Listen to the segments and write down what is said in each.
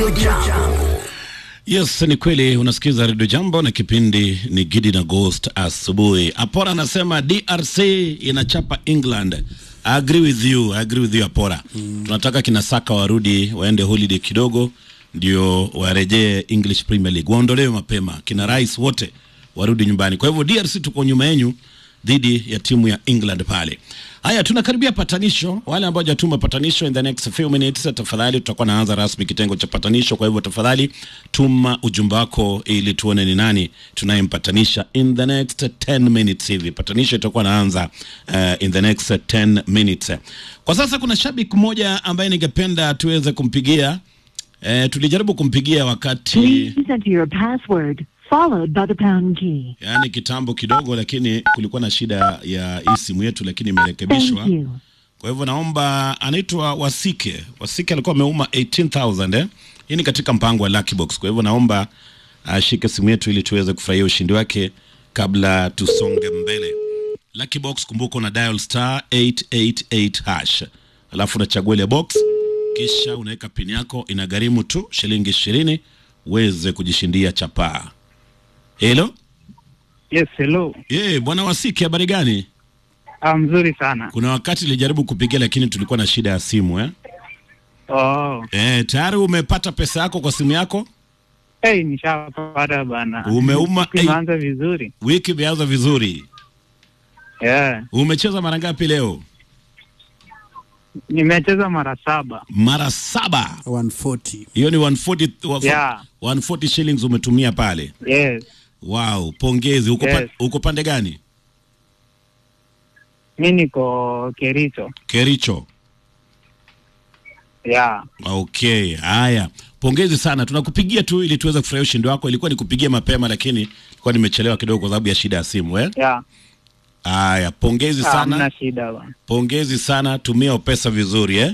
Jambo. Yes, ni kweli unasikiza redio Jambo na kipindi ni Gidi na Ghost asubuhi. Apora anasema DRC inachapa England. I agree with you, I agree with you Apora. Mm. Tunataka kina Saka warudi waende holiday kidogo ndio warejee English Premier League. Waondolewe mapema. Kina Rice wote warudi nyumbani. Kwa hivyo DRC tuko nyuma yenu dhidi ya timu ya England pale. Haya, tunakaribia patanisho. Wale ambao hajatuma patanisho in the next few minutes, tafadhali tutakuwa naanza rasmi kitengo cha patanisho. Kwa hivyo tafadhali tuma ujumbe wako ili tuone ni nani tunayempatanisha in the next 10 minutes hivi. Patanisho itakuwa naanza uh, in the next 10 minutes. Kwa sasa kuna shabiki mmoja ambaye ningependa tuweze kumpigia. Eh, tulijaribu kumpigia wakati Please enter your password followed by the pound key. yaani kitambo kidogo, lakini kulikuwa na shida ya hii simu yetu, lakini imerekebishwa. Thank you. Kwa hivyo naomba, anaitwa Wasike. Wasike alikuwa ameuma 18000 eh. Hii ni katika mpango wa Lucky Box. Kwa hivyo naomba ashike simu yetu ili tuweze kufurahia ushindi wake kabla tusonge mbele. Lucky Box, kumbuka una dial star 888 hash, alafu unachagua ile box, kisha unaweka pin yako, inagharimu tu shilingi ishirini uweze kujishindia chapaa. Hello? Yes, hello. Eh, bwana Wasike, habari gani? Ah, mzuri sana. Kuna wakati nilijaribu kupigia lakini tulikuwa na shida ya simu eh? Oh, Eh, tayari umepata pesa yako kwa simu yako? hey, nishapata bana. Umeuma Siku imeanza vizuri. Wiki imeanza vizuri. Yeah. Umecheza mara ngapi leo? Nimecheza mara saba. Mara saba. 140 Hiyo ni 140 wa- Yeah. 140 shillings umetumia pale. Yes. Wow, pongezi. Uko pa, Yes. uko pande gani? Mi niko Kericho. Kericho. Yeah. Okay, haya. Pongezi sana. Tunakupigia tu ili tuweze kufurahia ushindi wako. Ilikuwa nikupigie mapema lakini nilikuwa nimechelewa kidogo kwa sababu ya shida ya simu eh? Yeah. Haya, pongezi Ah, sana. Hamna shida bana. Pongezi sana. Tumia pesa vizuri eh?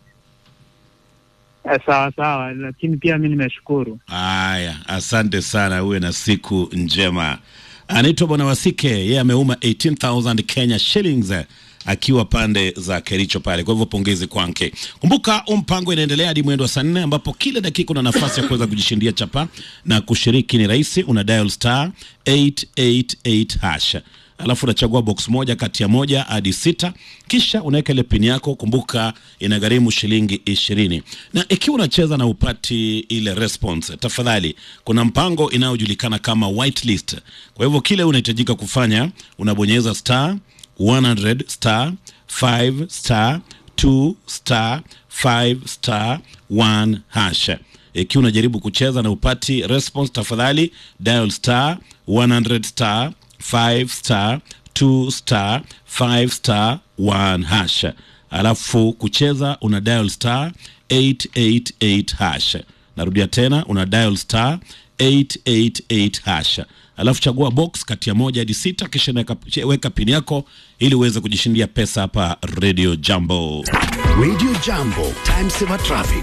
Eh, sawa sawa, lakini pia mi nimeshukuru. Haya, asante sana, uwe na siku njema. Anaitwa Bwana Wasike, yeye ameuma 18000 Kenya shillings eh, akiwa pande za Kericho pale. Kwa hivyo pongezi kwake. Kumbuka huu mpango inaendelea hadi mwendo wa saa nne ambapo kila dakika una nafasi ya kuweza kujishindia chapa na kushiriki ni rahisi, una dial star 888 hash alafu unachagua box moja kati ya moja hadi sita, kisha unaweka ile pini yako. Kumbuka inagharimu shilingi ishirini, na ikiwa unacheza na upati ile response, tafadhali, kuna mpango inayojulikana kama whitelist. Kwa hivyo kile unahitajika kufanya unabonyeza star 100 star 5 star 2 star 5 star 1 hash ikiwa unajaribu kucheza na upati response, tafadhali dial star 100 star 5 star 2 star 5 star 1 hash, alafu kucheza una dial star 888 hash. Narudia tena, una dial star 888 hash, alafu chagua box kati ya moja hadi sita, kisha weka, weka pini yako ili uweze kujishindia pesa hapa Radio Jambo. Radio Jambo, time saver traffic.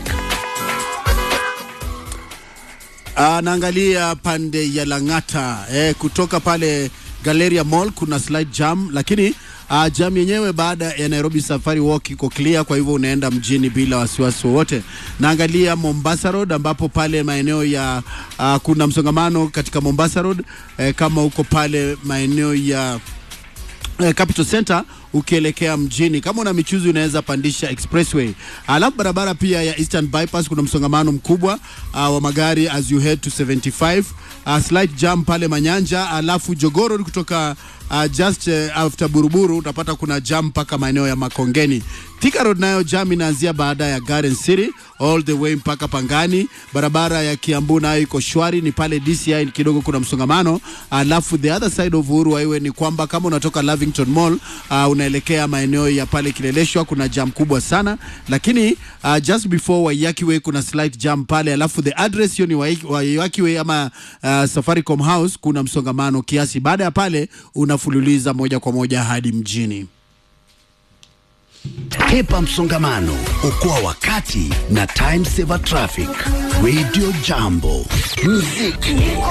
Ah, naangalia pande ya Lang'ata eh, kutoka pale Galleria Mall kuna slight jam, lakini ah, jam yenyewe baada ya Nairobi Safari Walk iko clear, kwa hivyo unaenda mjini bila wasiwasi wowote. Naangalia Mombasa Road ambapo pale maeneo ya ah, kuna msongamano katika Mombasa Road eh, kama uko pale maeneo ya eh, Capital Center ukielekea mjini. Kama una michuzi unaweza pandisha expressway. Alafu barabara pia ya Eastern Bypass kuna msongamano mkubwa uh, wa magari as you head to 75 uh, slight jam pale Manyanja, alafu Jogoro kutoka uh, just uh, after Buruburu utapata kuna jam mpaka maeneo ya Makongeni. Thika Road nayo jam inaanzia baada ya Garden City all the way mpaka Pangani. Barabara ya Kiambu nayo iko shwari, ni pale DCI kidogo kuna msongamano. Alafu the other side of Uhuru Highway ni kwamba kama unatoka Lavington Mall uh, unaelekea maeneo ya pale Kileleshwa kuna jam kubwa sana, lakini uh, just before Waiyaki Way kuna slight jam pale. Alafu the address hiyo ni Wai- Waiyaki Way ama uh, Safaricom House, kuna msongamano kiasi. Baada ya pale unafululiza moja kwa moja hadi mjini. Hepa msongamano, okoa wakati na time saver traffic. Radio Jambo, muziki